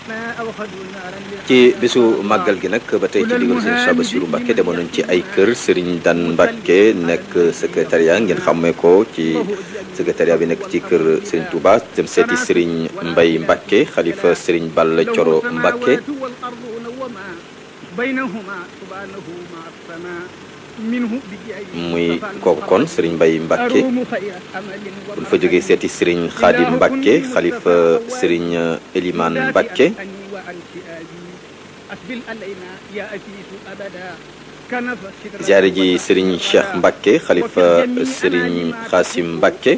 ci bisu màggal gi nag ba tey ci digal sëriñ Cheikh Bassirou Mbacké demoon nañ ci ay kër sëriñ Dan Mbacké nekk secrétariat ngeen xàmmee ko ci secrétariat bi nekk ci kër sëriñ Touba dem seeti sëriñ Mbay Mbacké xalifa sëriñ Balla Coro Mbacké muy kooku kon sëriñ Mbay Mbacké buñ fa jógee seeti sëriñ Xaadim Mbacké xalifa sëriñ Eliman Mbacké ziyaare ji sëriñ Cheikh Mbacké xalifa sëriñ Xaasim Mbacké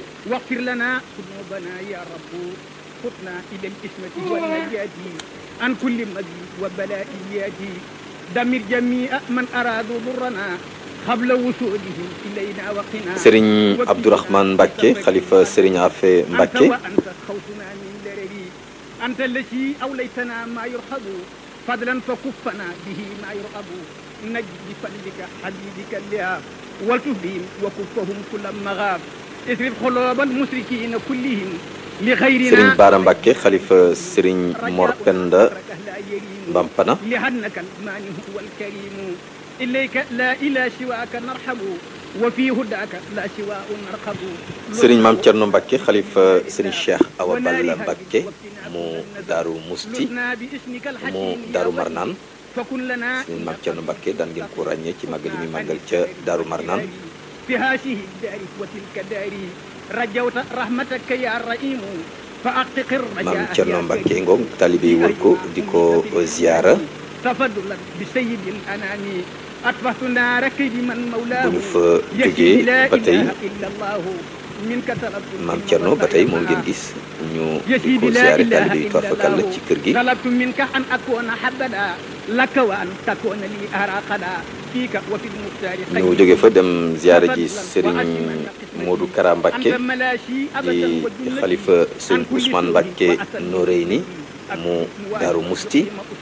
عن كل مزيد وبلائيات دمر جميع من أرادوا ضرنا قبل وصولهم إلينا وقنا sëriñ Abdourahmane Mbacké xalifa sëriñ Afe Mbacké أنت خوفنا من درري أنت التي أوليتنا ما يرحب فضلا فكفنا به ما يرغب نجد بفضلك حبيبك لها والتف بهم وكفهم كل مغاب اصرف قلوب المشركين كلهم لغيرنا sëriñ Baara Mbacké xalifa sëriñ Mor Penda Bampana لأنك المانع والكريم إليك لا إلى سواك نرحب وفي هداك لا سواء نرقب sëriñ Maam Cerno Mbacké xalifa sëriñ Cheikh Awa Balla Mbacké mu Daaru Musti لسنا باسمك mu الحكيم يا Daaru ولي. Marnaan فكن لنا sëriñ Maam Cerno Mbacké daan ngeen ko ràññee ci màggal yi muy màggal ca Daaru Marnaan في هذه الدار وتلك دار رجوت رحمتك يا رحيم فأحقق الرجاء Maam يا Cerno كريم. Mbacké ngoog taalibe yi wër ko di ko ziyaara تفضلا بسيد الأنام أطفأت نار كيد من مولاه bu ñu fa يشفي jógee لا ba tey إله إلا الله منك طلبت Maam Cerno ba tey moom ngeen gis ñu di ko ziyaare taalibe yi toifakal la ci kër gi طلبت منك أن أكون حبدا لك وأن تكون لي أراقدا فيك وفي المختار ñu jóge fa dem ziyaare ji sëriñ Modou Kara Mbacké أنت ملاشي أبدا di وجنتي xalifa sëriñ Ousmane Mbacké Noreyni mu Daaru Musti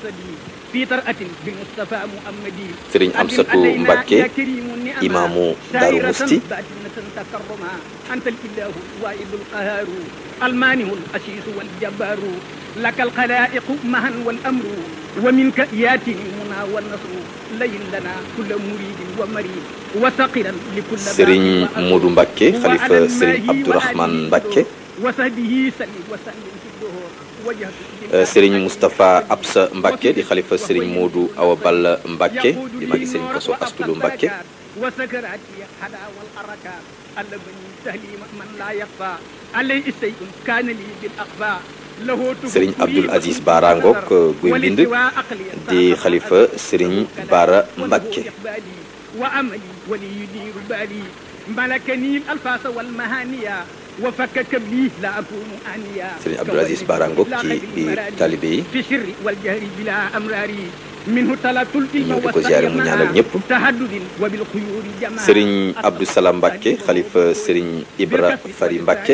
في طرأة بالمصطفى محمدي sëriñ Amsatu Mbacké imaamu Daaru Musti تكرما أنت الإله الواحد القهار المانع الأسيس والجبار لك الخلائق معا والأمر ومنك ياتي المنى والنصر لين لنا كل مريد ومريد وثقلا لكل باب sëriñ وأمر. Modou Mbacké xalifa وعلى sëriñ الماهي Abdourahmane وعليه Mbacké وصحبه سلم وسلم في الدهور وجهت Euh, sëriñ Moustapha Absa Mbacké di xalifa sëriñ Modou Awa Balla Mbacké di magi sëriñ Koso Astulu Mbacké وسكراتي حدا والحركات اللبني تهليم من لا يخفى عليه شيء كان لي بالاخفاء له sëriñ Abdoul Aziz Bara Ngok guy mbind di xalifa sëriñ Bara Mbacké وعملي ولي يدير بالي ملكني الالفاظ والمهانية وفكك بي لا اكون انيا sëriñ Abdoul Aziz Bara Ngok ci biir taalibe yi في السر والجهر بلا امراري منه طلبت العلم ñëw di ko ziyaare mu ñaanal ñëpp تهدد وبالخيور جماعة sëriñ Abdou Salam Mbacké xalifa sëriñ Ibra Fari Mbacké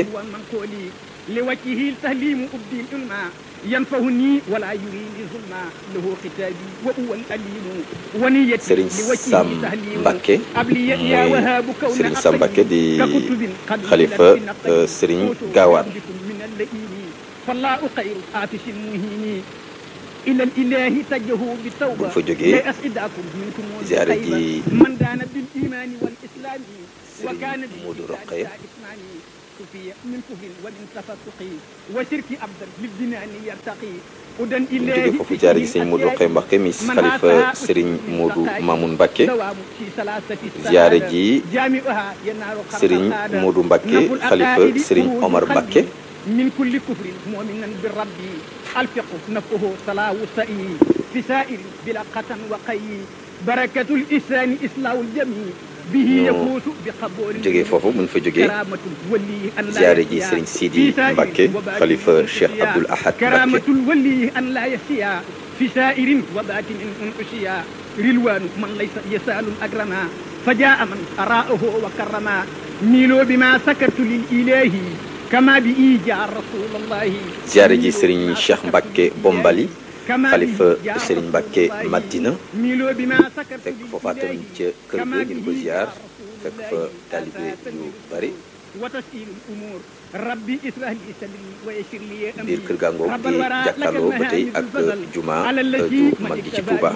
لوجهه التهليم أبدي العلما ينفعني ولا يريني ظلما له ختابي وهو الأليم ونيتي sëriñ لوجهه Sam تهليم Mbacké أبلي يا muy وهاب كون sëriñ Sam Mbacké di ككتب قد xalifa نزلت بنقل euh, sëriñ قوت Gaawaan بكم من اللئيم فالله خير آتش مهين إلى الإله تجهوا بالتوبة buñ fa jógee لا أسعدكم منكم ziyaare والخيبة. ji من دان بالإيمان والإسلام وكان Serigne Modou بالإسلام Rokhaya إسماني كفي من كفر ومن تفسق وشرك أبدا للجنان يرتقي ودن ñu إله jóge foofu ziyaare ji sëriñ Modou Rokhaya Mbacké mi xalifa sëriñ Modou Mamoun Mbacké دوام في ثلاثة ziyaare السعادة. ji جامعها ينال خلق sëriñ السعادة. Modou Mbacké نفو xalifa العقائد sëriñ خروج Omar قلبي Mbacké من كل كفر مؤمنا بالرب الفقه نفه صلاة سئي في سائر بلا قتن وقي بركة الإسلام إصلاح الجميع به ñu يفوز بقبول jóge foofu buñ fa jógee كرامة الولي أن لا ziyaare ji يسيا sëriñ في Sidi سائر Mbacké وباطن xalifa أن Cheikh أشيا. Abdoul Ahad كرامة Mbacké الولي أن لا يسيا في سائر وباطن أن أشيا رلوان من ليس يسال أكرما فجاء من أراءه وكرما ميلوا بما سكت للإله كما بإيجاء رسول الله ziyaare ji sëriñ Cheikh Mbacké Bombali كما xalifa بإيجاء sëriñ رسول Mbacké الله. Madina ميلوا بما سكت fekk foofaatam للإله ca kër كما ga ñu ko ziyaar بإيجاء رسول fekk الله. fa taalibe yu bari وتسهيل الأمور rabbi israh li sadri wa yassir li amri biir kër gàngoog di jàkkaarloo ba tey ak juma ju mag gi ci Touba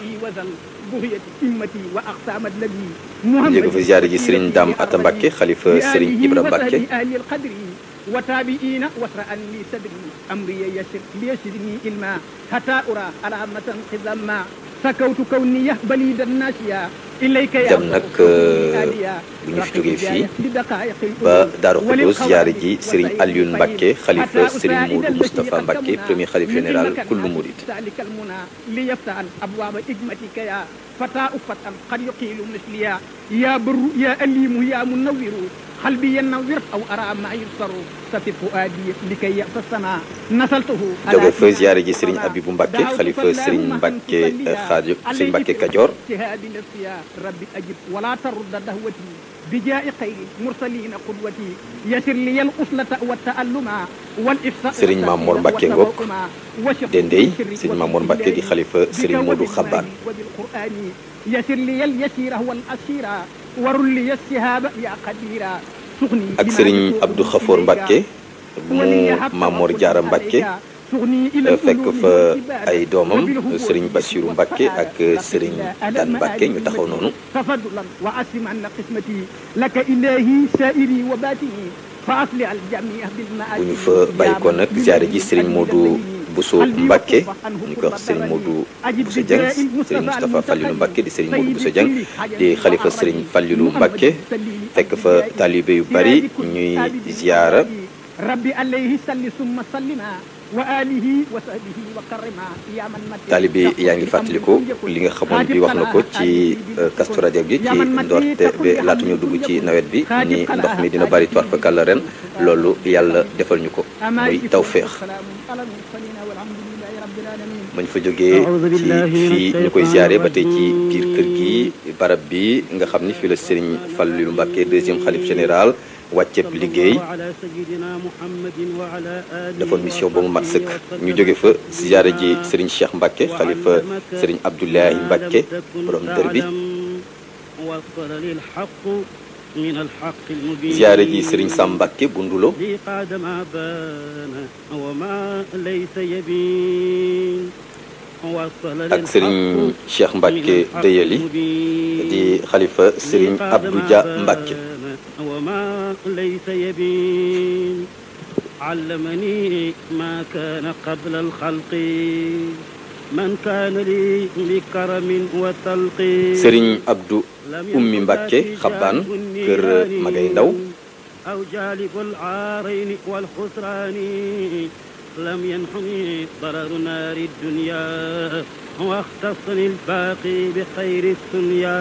njëkk fi ziyaare ji Serigne Dame Atta Mbacke xalifa Serigne Ibra Mbacke وتابعين واسرعا لي صدري امري يسر ليسرني علما حتى ارى علامة خزما سكوت كوني بليد الناسيا اليك يا dem nag bu ñu fi jógee fii ba Daaru Xudoos ziyaare ji Serigne Alioune Mbacke xalifa Serigne Modou Moustapha Mbacke premier xalif général kullu murid ذلك المنى ليفتح ابواب حكمتك يا فتاة فتى قد يقيل مثليا يا بر يا أليم يا منور قلبي ينور أو أرى ما يبصر سفي فؤادي لكي يأس السماء نسلته jóge fa ziyaare ji Serigne Abibou Mbacke xalifa Serigne Mbacke Xaadim Serigne Mbacke Kajoor اجتهاد نفسي يا ربي أجب ولا ترد دهوتي بجاء خير المرسلين قدوتي يسر لي الأصلة والتألم والإفساء Serigne Mamour Mbacke Ngok Dendey Serigne Mamour Mbacke di xalifa Serigne Modou Xabaan وبالقرآن يسر لي اليسير والأسير ورل لي السهاب يا قديرا سغني ak Serigne Abdou Khafour Mbacke mu Mamor Diarra Mbacke fekk fa ay doomam Serigne Bassirou Mbacke ak Serigne Dan Mbacke ñu taxaw noonu تفضلا وأسلم أن قسمتي لك إلهي سائري وباتني فأصلح الجميع بالمآتي bu ñu fa bàyyi ko nag ziyaare ji Serigne Modou Bousso Mbacke ñu koy wax Serigne Modou Bousso Dieng Serigne Moustapha Fallilou Mbacke di Serigne Modou Bousso Dieng di xalifa Serigne Fallilou Mbacke fekk fa taalibe yu bari ñuy ziyaara ربي عليه صل ثم سلما وآله وصحبه وكرما يا من مت taalibe yaa ngi fàttaliku li nga xamoon bi wax na ko ci Kazu Rajab gi ci ndoorte ba laata ñu dugg ci nawet bi ni ndox mi dina bari toir fa kàlla ren loolu yàlla defal ñu ko muy tawféex mañ fa jógee ci fii ñu koy ziyaare ba tey ci biir kër gi barab bi nga xam ni fii la Serigne Fallilou Mbacke deuxième xalif général wàcceeb liggéey defoon mission ba mu mat sëkk ñu jóge fa ziyaare ji Serigne Cheikh Mbacke xalifa Serigne Abdoulaye Mbacke borom dër bi ziyaare ji Serigne Sam Mbacke bu Ndulo ak Serigne Cheikh Mbacke Deyeli di xalifa Serigne Abdou Dia Mbacke وما ليس يبين علمني ما كان قبل الخلق من كان لي بكرم وتلق Serigne Abdou Ummi Mbacke xabbaan kër Magay Ndaw أو جالب العارين والخسران لم ينحني ضرر نار الدنيا واختصني الباقي بخير الدنيا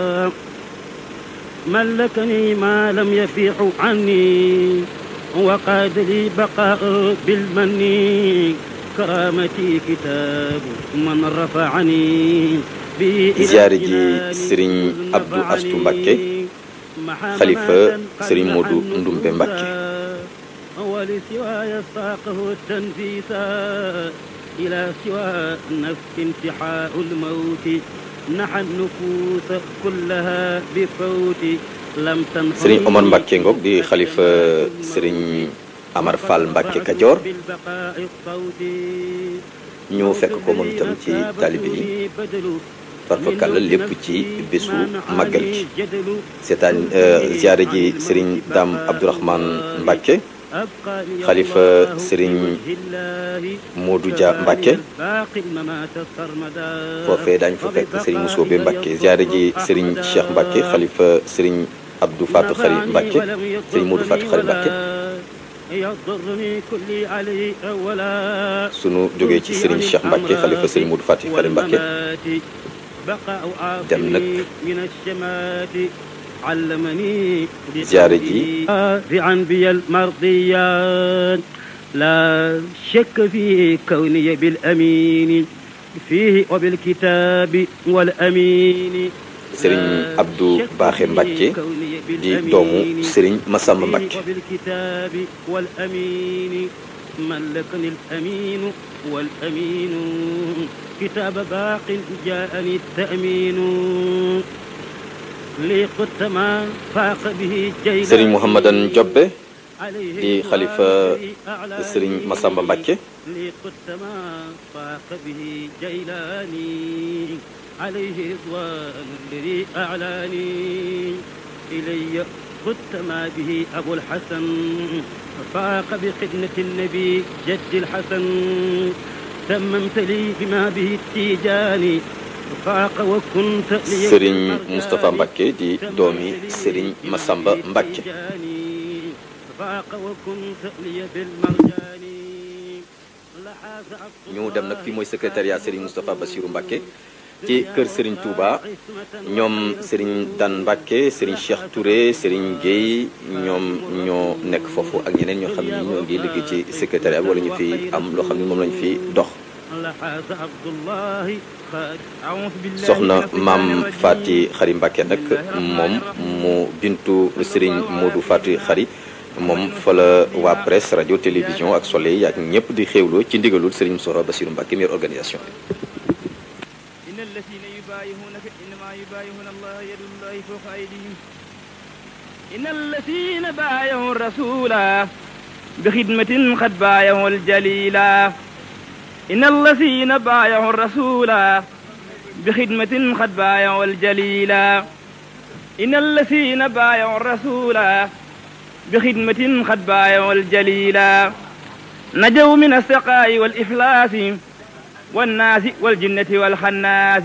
ملكني ما لم يفيح عني وقاد لي بقاء بالمن كرامتي كتاب من رفعني ziyaare ji Serigne Abdou Astou Mbacke xalifa Serigne Modou Ndumbe Mbacke ولسواي ساقه التنفيسا إلى سوى نفس انتحاء الموت نحى النفوس كلها بفوت لم تنفع Serigne Omar Mbacke Ngok di xalifa Serigne Amar Fall Mbacke Kajoor بالبقاء الصوت ñu fekk ko moom itam ci taalibe yi farfakàlla lépp ci bésu màggal gi seetaan ziyaare ji Serigne Dame Abdourahmane Mbacke xalifa Serigne Modou Dia Mbacke foofee daañu fa fekk Serigne Moussobe Mbacke ziyaare ji Serigne Cheikh Mbacke xalifa Serigne Abdou Fatou Khari Mbacke Serigne Modou Fatou Khari Mbacke sunu jógee ci Serigne Cheikh Mbacke xalifa Serigne Modou Fatou Khari Mbacke dem nag علمني ziyaare ji عن بي المرضيات لا شك في كوني بالأمين فيه وبالكتاب والأمين Serigne Abdou Baaxe Mbacke di doomu Serigne Massamba Mbacke وبالكتاب والأمين ملكني الأمين والأمين كتاب باق جاءني التأمين لي قدت ما فاق به جيلا Serigne Mouhamadan Jobbe di xalifa sëriñ Massamba Mbacke لقدت ما فاق به جيلاني عليه رضوان الذي أعلاني إلي قدت ما به أبو الحسن فاق بخدمة النبي جد الحسن تممت لي بما به التيجاني فاق وكنت لي sëriñ Moustapha Mbacke di doomi sëriñ Massamba Mbacke فاق وكنت لي بالمرجان لحاز عبد ñu dem nag fii mooy secrétariat sëriñ Moustapha Bassirou Mbacke ci kër sëriñ Touba ñoom sëriñ Dan Mbacke sëriñ Cheikh Touré sëriñ Guèye ñoom ñoo nekk foofu ak ñeneen ñoo xam ne ñoo ngi liggéey ci secrétariat wala ñu fi am loo xam ne moom lañu fi dox لحاز عبد الله خاد أعوذ بالله soxna من الشيطان maam الرجيم. Fati Xari Mbacke nag moom mu bintu sëriñ Modou Fati Xari moom fa la waa presse rajo télévision ak soleil ak ñëpp di xéewloo ci ndigalul sëriñ Moustapha Bassirou Mbacke mi yor organisation bi إن الذين يبايعونك إنما يبايعون الله يد الله فوق أيديهم إن الذين بايعوا الرسول بخدمة قد بايعوا الجليلا إن الذين بايعوا الرسول بخدمة قد بايعوا الجليلا إن الذين بايعوا الرسول بخدمة قد بايعوا الجليلا نجوا من السقاء والإفلاس والناس والجنة والخناس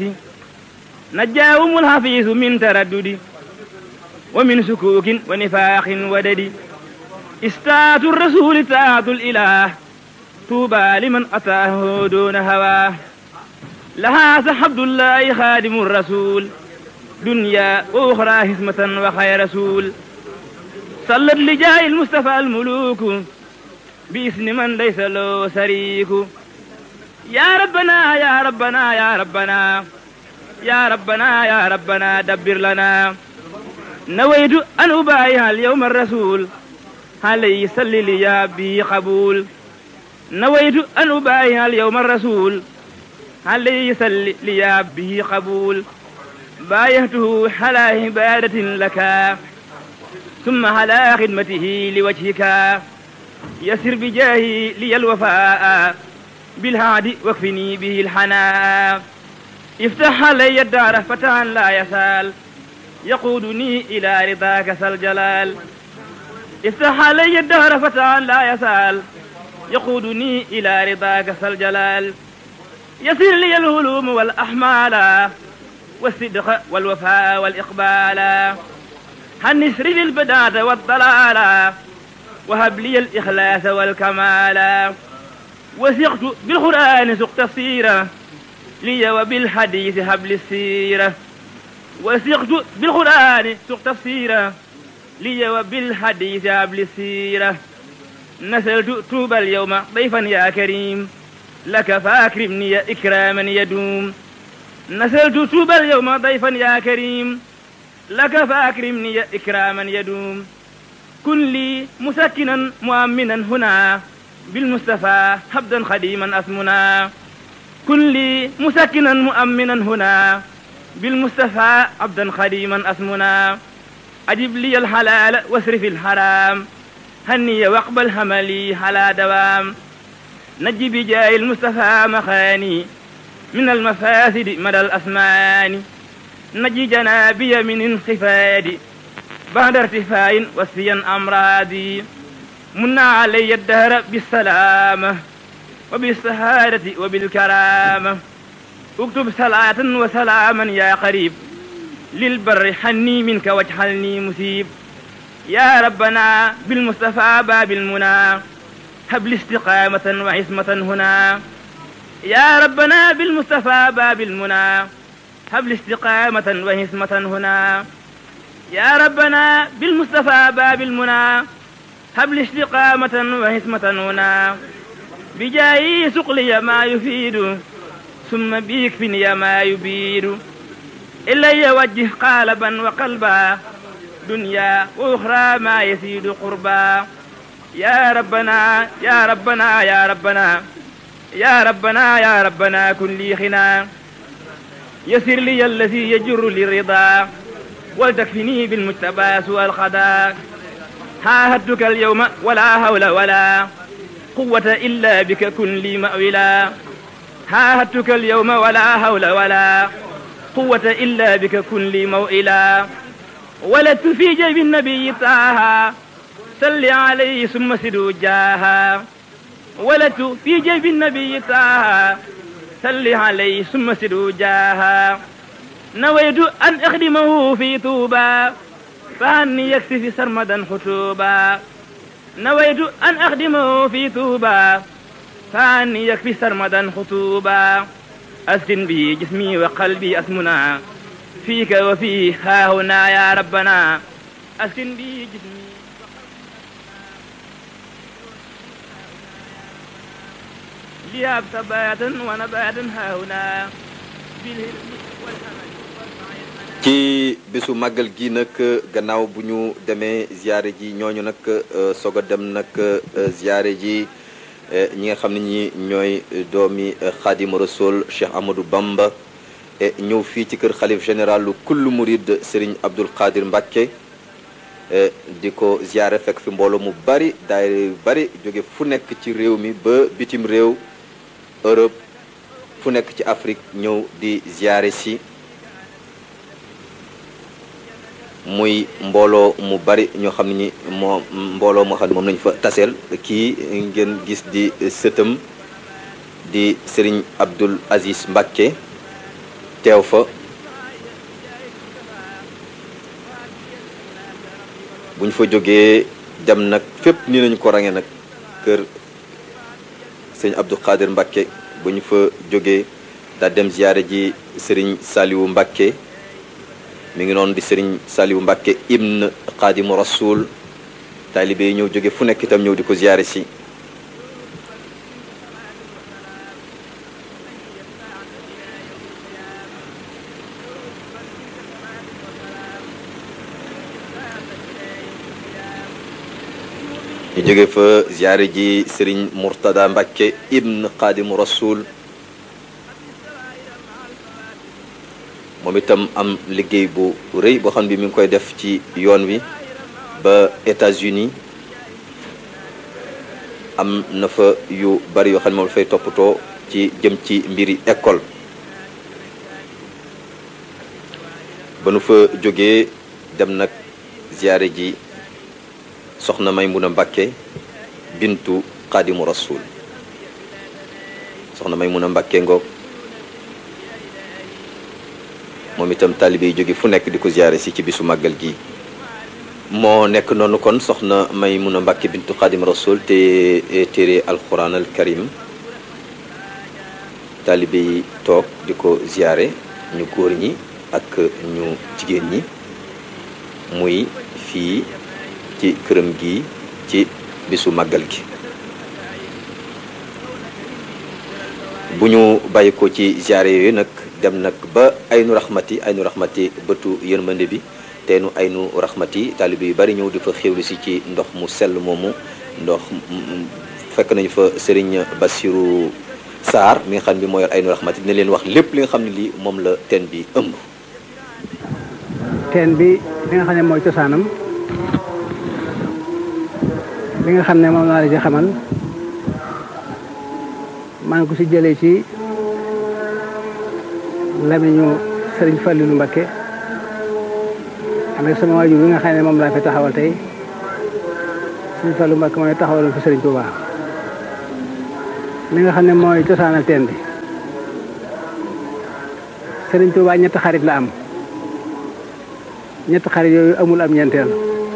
نجاهم الحفيظ من تردد ومن سكوك ونفاق ودد استاة الرسول تاعة الإله طوبى لمن أتاه دون هواه لها سحبد الله خادم الرسول دنيا وأخرى هسمة وخير رسول صلت لجاه المصطفى الملوك باسم من ليس له شريك يا ربنا يا ربنا يا ربنا يا ربنا يا ربنا دبر لنا نويت أن أبايع اليوم الرسول عليه صل لي يا بي قبول نويت أن أبايع اليوم الرسول عليه صل لي يا به قبول بايعته على عبادة لك ثم على خدمته لوجهك يسر بجاهي لي الوفاء بالهادي واكفني به الحناء افتح علي الدار فتحا لا يسال يقودني إلى رضاك ذا الجلال افتح علي الدهر فتحا لا يسال يقودني إلى رضاك ذا الجلال يسر لي الهلوم والأحمال والصدق والوفاء والإقبال هنسر لي البداة والضلال وهب لي الإخلاص والكمال وثقت بالقرآن سق تفسيره لي وبالحديث هب لي السيرة وثقت بالقرآن سق تفسيره لي وبالحديث هب لي السيرة نسلت توبى اليوم ضيفا يا كريم لك فاكرمني إكراما يدوم نسلت توبى اليوم ضيفا يا كريم لك فاكرمني إكراما يدوم كن لي مسكنا مؤمنا هنا بالمصطفى حبدا خديما أثمنا كن لي مسكنا مؤمنا هنا بالمصطفى عبدا خديما أثمنا أجب لي الحلال واسرف الحرام هني واقبل هملي على دوام نجي بجاه المصطفى مخاني من المفاسد مدى الأسمان نجي جنابي من انخفاض بعد ارتفاع وسيا أمراضي منا علي الدهر بالسلامة وبالسهادة وبالكرامة اكتب صلاة وسلاما يا قريب للبر حني منك واجعلني مسيب يا ربنا بالمصطفى باب المنى هب لي استقامة وعصمة هنا يا ربنا بالمصطفى باب المنى هب لي استقامة وعصمة هنا يا ربنا بالمصطفى باب المنى هب لي استقامة وحسمة هنا بجاي سقلي ما يفيد ثم بيكفني ما يبيد إلي وجه قالبا وقلبا دنيا وأخرى ما يزيد قربا يا ربنا يا ربنا يا ربنا يا ربنا يا ربنا كن لي خنا يسر لي الذي يجر للرضا ولتكفني بالمجتبى سوى الخدا عاهدتك اليوم ولا حول ولا قوة إلا بك كن لي مأولا عاهدتك اليوم ولا حول ولا قوة إلا بك كن لي موئلا ولدت في جيب النبي طه صل عليه ثم سدوا جاها ولدت في جيب النبي طه صل عليه ثم سدوا جاها نويت أن أخدمه في طوبى فأني يكفي سرمدا خطوبا نويت أن أخدمه في طوبى فأني يكفي سرمدا خطوبا أسكن به جسمي وقلبي أسمنا فيك وفيه ها هنا يا ربنا أسكن به جسمي لياب ثباتا ونباتا ها هنا بالهرم والأمل ci bisu màggal gi nag gannaaw bu ñu demee ziare ji ñooñu nag soog a dem nag ziare ji ñi nga xam ne ñi ñooy doomi xaadimu rasul Cheikh Amadou Bamba ñëw fii ci kër xalif général lu kullu murid Serigne Abdul Qadir Mbacke di ko ziare fekk fi mbooloo mu bari daayira yu bari jóge fu nekk ci réew mi ba bitim réew Europe fu nekk ci Afrique ñëw di ziare si muy mbooloo mu bari ñoo xam ne ñi moo mbooloo moo xam ne moom lañu fa taseel kii ngeen gis di sëtam di Serigne Abdul Aziz Mbacke teew fa bu ñu fa jógee dem nag fépp ni nañu ko range nag kër sëñ Abdou Khadir Mbacke bu ñu fa jógee daa dem ziyaare ji Serigne Saliou Mbacke mi ngi noonu di Serigne Saliou Mbacke ibn Xaadimu Rasul taalibe yi ñëw jóge fu nekk itam ñëw di ko ziyaare si ñu jóge fa ziyaare ji Serigne Mourtada Mbacke ibn Xaadimu Rasul moom itam am liggéey bu rëy boo xam ne mi ngi koy def ci yoon wi ba États-Unis am na fa yu bari yoo xam ne moom dafay toppatoo ci jëm ci mbiri école ba nu fa jógee dem nag ziyaare ji soxna Maymuna Mbàkke bintu Xaadimu Rasul soxna Maymuna Mbàkke ngoog moom itam taalibe yi jóge fu nekk di ko ziyaare si ci bisu màggal gi moo nekk noonu kon soxna Maymuna Mbàkke bintu Xaadim Rasul te téere alquran al karim taalibe yi toog di ko ziyaare ñu góor ñi ak ñu jigéen ñi muy fii ci këram gi ci bisu màggal gi bu ñu bàyyi ko ci ziyaare yooyu nag dem nag ba aynu raxmati aynu raxmati bëtu yërmande bi teenu aynu raxmati taalibe yu bari ñëw di fa xéwlu si ci ndox mu sell moomu ndox fekk nañu fa Serigne Bassirou Sarr mi nga xam ne moo yor aynu raxmati dina leen wax lépp li nga xam ne lii moom la teen bi ëmb. teen bi li nga xam ne mooy cosaanam li nga xam ne moom laa la ci xamal maa ngi ko si jëlee ci. lamiñu sëriñ Fallilu Mbakke am sama waajur bi nga xam ne moom laa fi taxawal tey sëriñ Fallu Mbakke mooy taxawaloon fi sëriñ Tuuba li nga xam ne mooy cosaanal teen bi sëriñ Tuuba ñetti xarit la am ñetti xarit yooyu amul am ñeenteel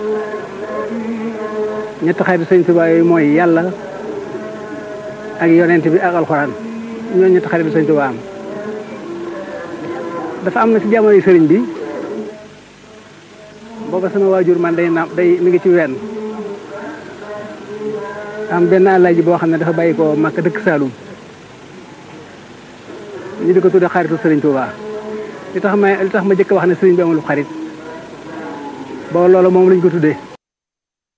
ñetti xarit sëriñ Tuuba yooyu mooy yàlla ak yonent bi ak alxuraan ñooñu ñetti xarit sëriñ Tuuba am dafa am na ci jamonoy sëriñ bi booba sama waajur man day na day mi ngi ci wenn am benn àllaaji boo xam ne dafa bàyyi ko Makka dëkk Saalum ñu di ko tudde xaritu sëriñ Touba li tax ma li tax ma jëkk wax ne sëriñ bi amul xarit boo loolu moom lañ ko tuddee